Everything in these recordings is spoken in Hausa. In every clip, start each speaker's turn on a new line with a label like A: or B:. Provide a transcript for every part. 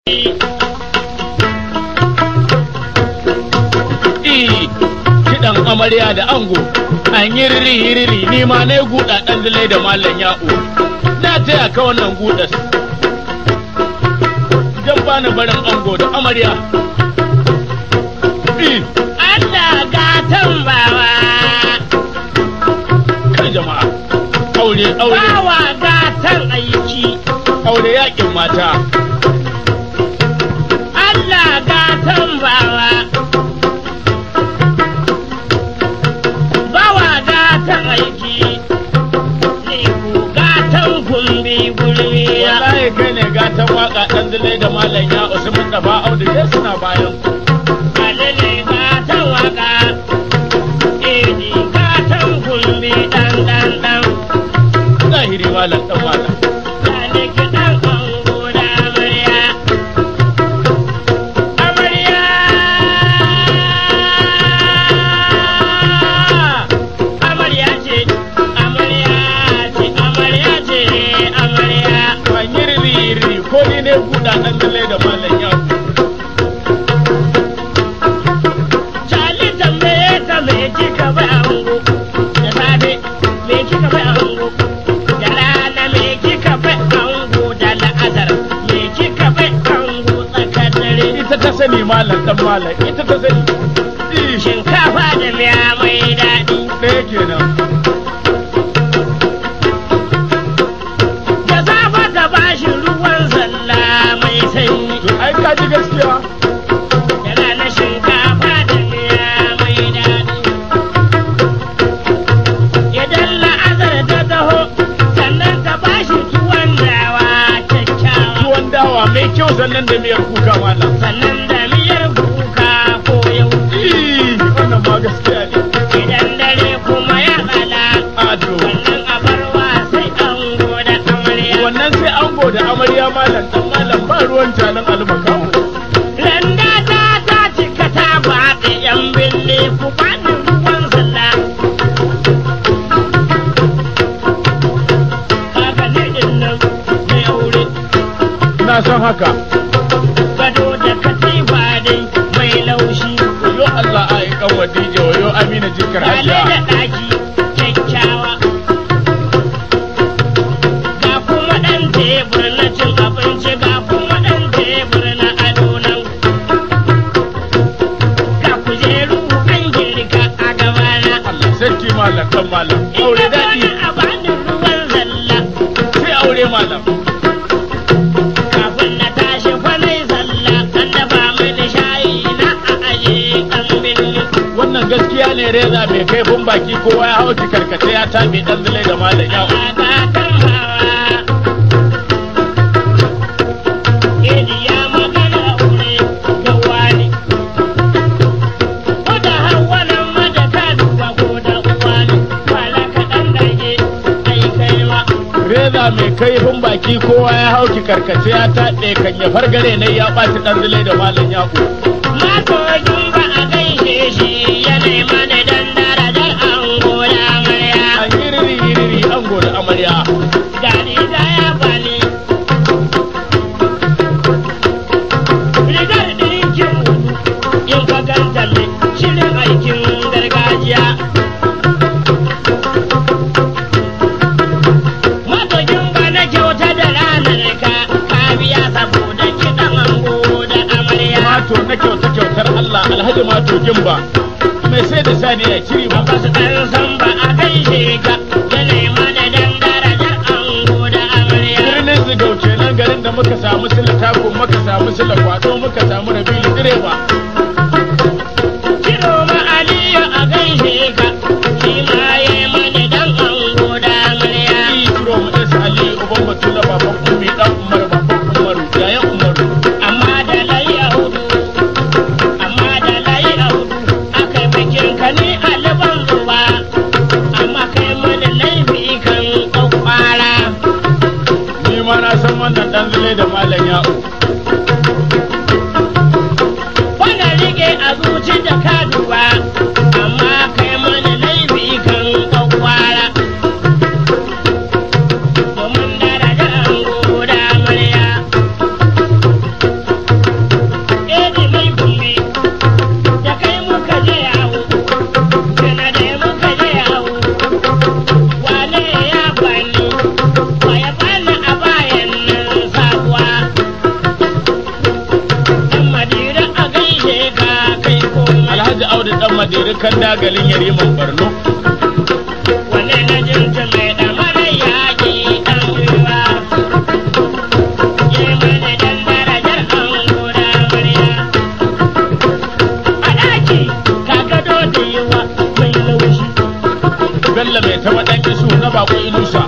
A: kiɗan amarya da ango an yi riri riri ni ma na yi guda ɗan dalai da mallan ya'u na taya ka wannan gudas jan bani barin ango da amarya
B: Allah gatan bawa
A: kai jama'a aure aure
B: bawa gatan aiki
A: aure yakin mata
B: Allah gatan bawa bawa gatan aiki ne ku gatan gumbi gurbi
A: wallahi kai ne gatan waka ɗan dalai da mallan ya'u su mun dafa audu ke suna bayan ku
B: alele gatan waka edi gatan gumbi dan dan dan
A: zahiri mallan dan mallan
B: Sani kiɗan ango da amarya. Amarya! Amarya ce, amarya ce, amarya ce, amarya.
A: an yi riri riri ko ni ne guda ɗan dalai da mallan ya'u
B: Cali tambaye ta me kika bai ango. Da safe, me kika bai ango. Da rana me kika bai ango. Da la'azar, me kika bai ango tsakar dare.
A: ita ta sani mallan dan mallan ita ta sani Ih,
B: Shinkafa da miya mai daɗi.
A: ɗaya kenan
B: Da safe ta bashi ruwan zalla mai sanyi.
A: to ai ka ji gaskiya
B: Da rana shinkafa da miya mai daɗi. Idan la'azar ta taho, sannan ta bashi tuwon dawa kyakkyawa.
A: tuwon dawa mai kyau sannan da miyar kuka mallam
B: Sannan da miyar kuka ko yau.
A: Ih, wannan ma gaskiya ne
B: Idan dare kuma ya tsala,
A: ado
B: wannan abarwa sai an goda amarya.
A: wannan sai ango da amarya mallam dan mallam ba ruwan talan almakawo
B: Randa ta ta cika ta baɗe ‘yan bille ku bani ruwan zalla. Haka ne din nan mai aure,
A: na san haka
B: gado da katifa dai mai laushi.
A: yo Allah ai kan wadije yo Amina jikar
B: Kale da
A: hajiya
B: ɗaki kyakkyawa. Ga kuma ɗan tebur na cin abinci ga kuma ɗan tebur na ado nan. Ga kujeru an girka a gabana.
A: Allah sarki mallam dan mallam aure daɗi
B: a bani ruwan zalla
A: sai aure mallam
B: kafin na tashi kwanai zalla an dafa mini shayi na a aje an binni.
A: wannan gaskiya ne reza mai kaifin baki kowa ya hau karkace ya tabe dan zule da mallam ya
B: Agatan hawa. Idi ya magana aure da wani. Ko da hawa nan mada ka duba ko da uwa ne. Kwala kaɗan dage ai kai ma.
A: reza mai kaifin baki kowa ya hau karkace ya taɓe kan ya fargare ne ya ɓaci dan zule da mallam ya
B: Matogin ba a gaishe shi ya nema da dan darajar ango da amarya.
A: an yi riri riri ango da amarya
B: Gani da ya bani. Rigar ɗinkin in ka ganta mai shirin aikin gargajiya. Matogin ba na kyauta da ranar ka, ka biya saboda kiɗan ango da amarya.
A: mato na kyauta kyautar Allah alhaji mato gimba mai sai da sani ya ciri ba
B: Abbas ɗan san ba a gaishe ka, ya nema da dan darajar ango da amarya.
A: birnin zigau kenan garin da muka samu sila tako muka samu sila kwado muka samu rabili direba
B: Kiro ma Aliyu a gaishe ka, shi ma ya yi mana dan ango da amarya.
A: yi turo mu ɗansa ali uban batula baban ummi dan umar baban umaru yayan umaru
B: Amma da layi a hudu, amma da layi a hudu, aka yi bikin ka ni aliban zuba, amma kai mana laifi kan kwakwara.
A: ni ma na san wannan dan zule da malam ya'u
B: Wanda
A: madiri kan dagalin yariman barno
B: Wane na jinta mai ɗamarar yaƙi ɗan gwiwa. Ye mana dan darajar ango da amarya. A ɗaki ka gado da yawa mai laushi.
A: bello mai taba dan isu na bako inusa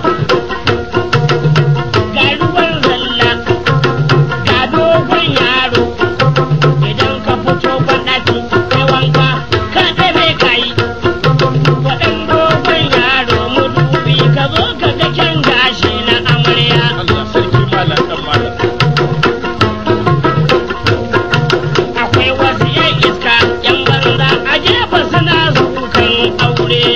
B: Ga ruwan zalla, ga dogon yaro. Idan ka fito banɗaki kai wanka, ka ɗabe ka yi. Waɗan dogon yaro mudubi ka zo ka ga kyan gashi na amarya.
A: Allah sarki malam dan malam
B: akwai wasu yan iska yan banza a jefa suna zukan aure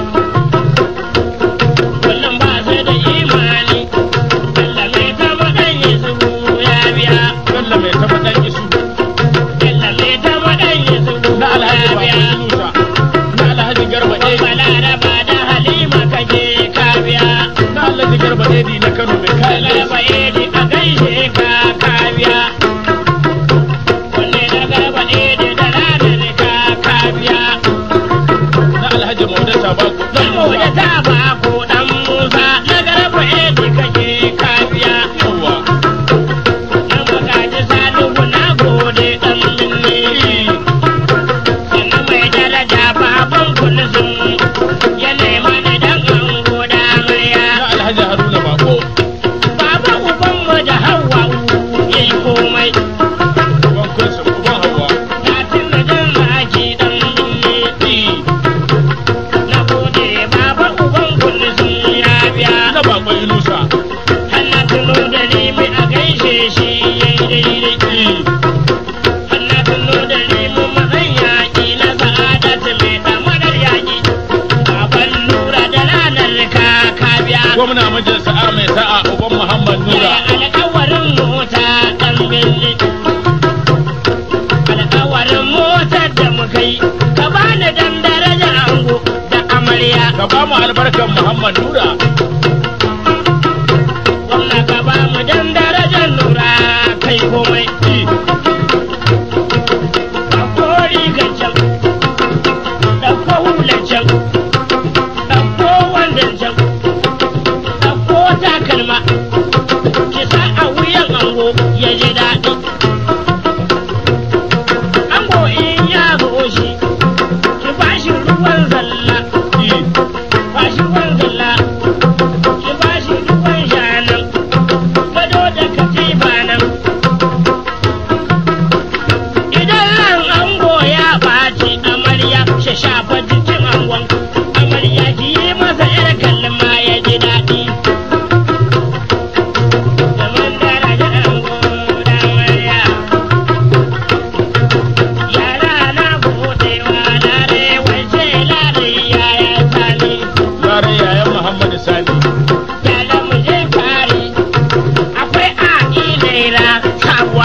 B: kullum ba su da imani Allah mai taba dan yesu ya biya
A: bello mai taba dan isu
B: Allah mai taba dan yesu
A: na alhaji
B: ya
A: bako
B: biya
A: inusa na alhaji garba edi
B: balaraba da halima kaje ka biya
A: na alhaji garba edi na kano mai kayan
B: balaraba edi a gaishe ka ka biya wanne na garba edi da ranar ka ka biya
A: na alhaji maudata bako dan
B: Saboda
A: musa
B: ta ba ko dan Musa na garba edi kake kafiya.
A: yawa
B: Na magaji salihu na gode dan minne. Sannan mai daraja baban kulsum ya nema da dan ango da amarya.
A: na alhaji haruna bako
B: Baba uban mu da hawa yayi komai.
A: uban kunsa uban hawa
B: Katin da dan zaki dan minne. Na gode baba uban kulsum ya biya.
A: na bako inusa
B: Allah tuno da nemi a gaishe shi yayi daidai. Allah tuno da nemi mazan yaƙi na sa'adatu mai ɗamarar yaƙi. Baban lura da ranar ka biya.
A: gwamna mijin sa'a mai sa'a uban muhammad nura
B: Alƙawarin mota ɗan birni. Alƙawarin motar da muka yi. Ka bani dan daraja ango da amarya.
A: ka ba mu albarkan muhammad nura
B: Gwamna ka ba mu dan darajar lura kai komai. Ɗauko rigar can, ɗauko hular can, ɗauko wandon can, ɗauko takalma, ki sa a wuyan ango ya ji daɗi. Ango in ya zo shi, ki ba shi ruwan zalla, ba shi ruwan zalla, ki ba shi ruwan shanan, gado da katifa nan. Idan ran ango ya ɓaci amarya shi shafa jikin angon amarya ki yi masa yar kalma ya ji daɗi. Zaman daraja ango da amarya. Yara na buɗewa lare wace lare yaya sani.
A: Lare yayan Muhammadu Sani.
B: Yara mu je kare akwai a ilaira sabuwa.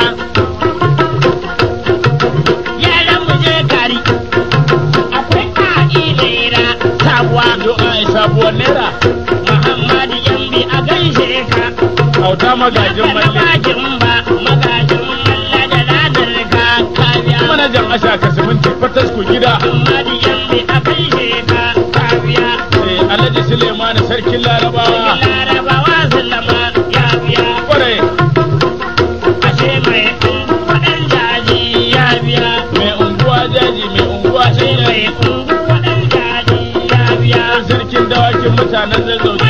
B: Yara mu je kare akwai a ilaira sabuwa.
A: Yo ai sabuwar naira.
B: Muhammadu Yambi a gaishe ka.
A: Auta magajin malle.
B: Magajin ba magajin malla da ladar ka kabiya.
A: Manajan Asha Kasiminti Fatasku gida.
B: Muhammadu Yambi a gaishe ka kabiya.
A: Eh, Alhaji Suleimani Sarkin Larabawa.
B: Larabawa sallama ya biya.
A: Kwarai
B: Ashe mai waɗan jaji ya biya.
A: mai unguwa jaji mai unguwa
B: Ashe
A: sai
B: mai waɗan jaji ya biya.
A: sarkin dawakin mutanen zazzau